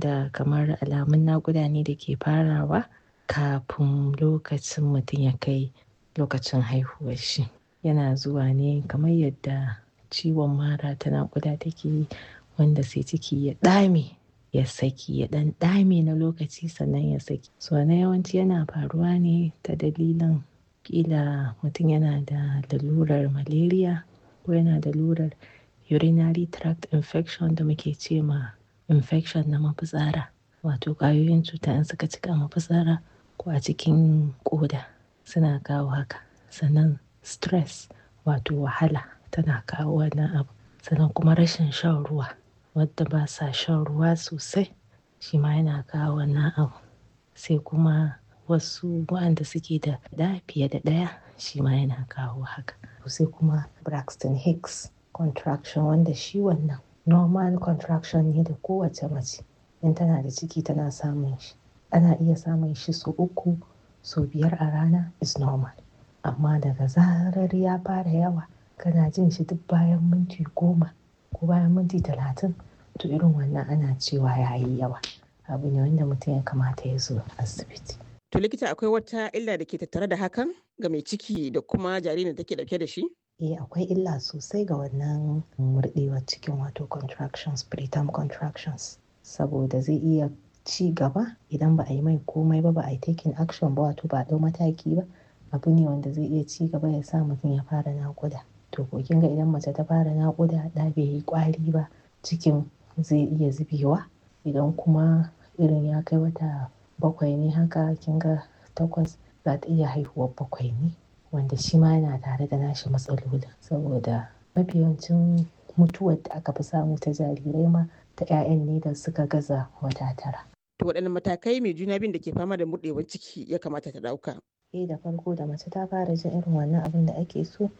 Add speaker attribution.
Speaker 1: wanda kamar alamun naƙuda ne da ke farawa kafin lokacin mutum ya kai lokacin haihuwar shi. Yana zuwa ne kamar yadda ciwon mara ta naƙuda take yi wanda sai ciki ya ɗame ya saki ya ɗan ɗame na lokaci sannan ya saki. So na yawanci yana faruwa ne ta dalilin ƙila mutum yana da lalurar malaria ko yana da lalurar urinary tract infection da muke ce ma infection na mafitsara. Wato ƙwayoyin cuta in suka cika mafitsara ko a cikin ƙoda suna kawo haka. Sannan stress wato wahala tana kawo wannan abu. Sannan kuma rashin shan ruwa. Wadda ba sa shan ruwa sosai shi ma yana kawo wannan abu. Sai kuma wasu waɗanda suke da ɗa fiye da ɗaya shi ma yana kawo haka. Sai kuma Braxton Hicks contraction wanda shi wannan normal contraction ne da kowace mace in tana da ciki tana samun shi. Ana iya samun shi sau uku, sau biyar a rana is normal. Amma daga zarar ya fara yawa kana jin shi duk bayan minti goma ko bayan minti talatin to irin wannan ana cewa ya yi yawa. Abu ne wanda mutum ya kamata ya zo asibiti.
Speaker 2: To likita akwai wata illa da ke tattare da hakan ga mai ciki da kuma jaririn da take dauke da shi?
Speaker 1: Eh akwai illa sosai ga wannan murɗewar cikin wato contractions preterm contractions saboda zai iya ci gaba idan ba a yi mai komai ba ba a yi taking action ba wato ba a ɗau mataki ba abu ne wanda zai iya ci gaba ya sa mutum ya fara naƙuda. To ko kin ga idan mace ta fara naƙuda ɗa bai yi ƙwari ba cikin zai iya zubewa idan kuma irin ya kai wata bakwai ne haka kin ga takwas za ta iya haihuwar bakwai ne wanda shi ma yana tare da nashi matsalolin saboda mafi yawancin mutuwar da aka fi samu ta jarirai ma ta 'ya'yan ne da suka gaza wata tara.
Speaker 2: To waɗanne matakai mai juna biyun da ke fama da murɗewar ciki ya kamata ta ɗauka?
Speaker 1: Eh da farko da mace ta fara jin irin wannan abin da ake so